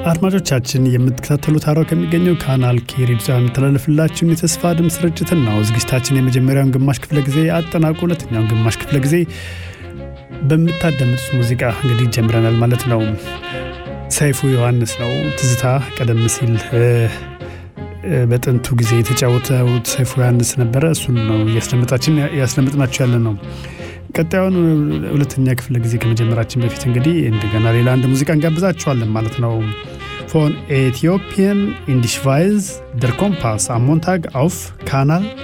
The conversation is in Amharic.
አድማጮቻችን የምትከታተሉት ሐራው ከሚገኘው ካናል ኬ ሬዲዮ የሚተላለፍላችሁን የተስፋ ድምፅ ስርጭትን ነው። ዝግጅታችን የመጀመሪያውን ግማሽ ክፍለ ጊዜ አጠናቆ ሁለተኛውን ግማሽ ክፍለ ጊዜ በምታዳምጡት ሙዚቃ እንግዲህ ጀምረናል ማለት ነው። ሰይፉ ዮሐንስ ነው ትዝታ ቀደም ሲል በጥንቱ ጊዜ የተጫወተው ሰይፉ ዮሐንስ ነበረ። እሱን ነው እያስደመጣችን ያስደምጥናቸው ያለ ነው። ቀጣዩን ሁለተኛ ክፍለ ጊዜ ከመጀመራችን በፊት እንግዲህ እንደገና ሌላ አንድ ሙዚቃ እንጋብዛችኋለን ማለት ነው። ፎን ኤቲዮፒያን ኢንዲሽቫይዝ ደር ኮምፓስ አሞንታግ አውፍ ካናል